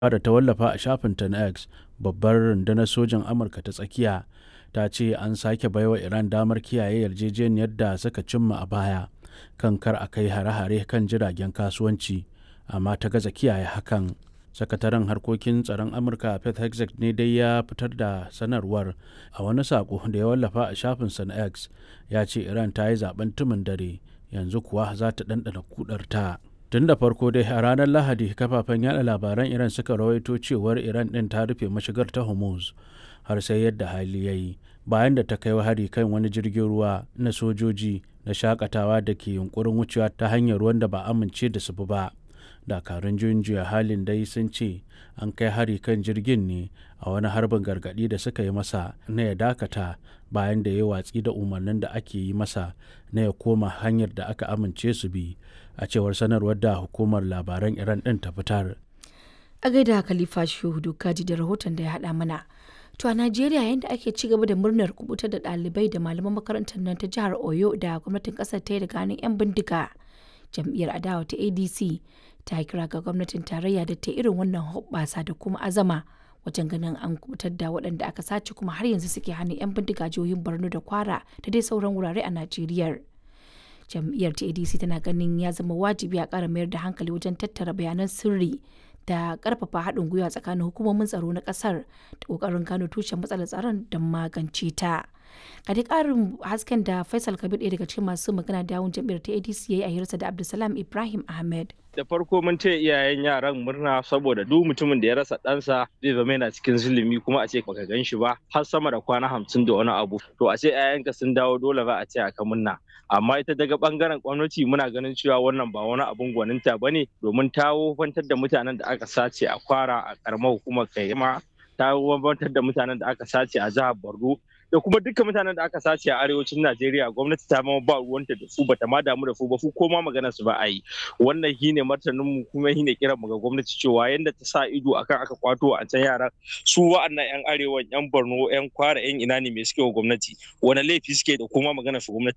da ta wallafa a shafinta na X, babbar rundunar sojin Amurka ta tsakiya ta ce an sake baiwa Iran damar kiyaye yarjejeniyar da suka cimma a baya kan kar a kai hare-hare kan jiragen kasuwanci, amma ta gaza kiyaye hakan. Sakataren harkokin tsaron Amurka Pete Hegseth ne dai ya fitar da sanarwar a wani saƙo da ya wallafa a shafinsa na X ya ce Iran ta yi zaben tumin dare yanzu kuwa za ta ɗanɗana kudarta. Tun da farko dai a ranar Lahadi kafafen yada labaran Iran suka rawaito cewar Iran ɗin ta rufe mashigar ta Hormuz har sai yadda hali ya yi bayan da ta kai hari kan wani jirgin ruwa na sojoji na shakatawa da ke yunkurin wucewa ta hanyar ruwan da ba amince da su ba. dakarun juyin juya halin dai sun ce an kai hari kan jirgin ne a wani harbin gargadi da suka yi masa na ya dakata bayan da ya watsi da umarnin da ake yi masa na ya koma hanyar da aka amince su bi a cewar sanarwar da hukumar labaran iran din ta fitar a gaida khalifa shehu kaji da rahoton da ya haɗa mana to a najeriya yadda ake ci gaba da murnar kubutar da ɗalibai da malaman makarantar nan ta jihar oyo da gwamnatin ƙasar ta yi daga hannun 'yan bindiga jam'iyyar adawa ta adc ta kira ga gwamnatin tarayya da ta irin wannan hoɓɓasa da kuma azama wajen ganin an kubutar da waɗanda aka sace kuma har yanzu suke hannun 'yan bindiga jihohin borno da kwara da dai sauran wurare a najeriya jam'iyyar ta adc tana ganin ya zama wajibi a ƙara mayar da hankali wajen tattara bayanan sirri da ƙarfafa haɗin gwiwa tsakanin hukumomin tsaro na ƙasar da ƙoƙarin gano tushen matsalar tsaron don magance ta. a dai ƙarin hasken da faisal kabir ɗaya daga cikin masu magana da yawun jam'iyyar ta adc ya yi a hirarsa da abdulsalam ibrahim ahmed da farko mun ce iyayen yaran murna saboda duk mutumin da ya rasa ɗansa zai zama yana cikin zulumi kuma a ce baka gan shi ba har sama da kwana hamsin da wani abu to a ce iyayenka sun dawo dole ba a ce aka murna amma ita daga bangaren gwamnati muna ganin cewa wannan ba wani abun gwaninta ba ne domin ta wofantar da mutanen da aka sace a kwara a karamar hukumar kaima ta wofantar da mutanen da aka sace a jihar borno da kuma dukkan mutanen da aka sace a arewacin Najeriya gwamnati ta ma ba ruwanta da su bata ma damu da su ba su ko ma magana su ba a yi wannan shine martanin mu kuma shine kiran mu ga gwamnati cewa yanda ta sa ido akan aka kwato a can yaran su wa'annan yan arewa yan Borno yan Kwara yan ina ne me suke wa gwamnati wani laifi suke da kuma magana su gwamnati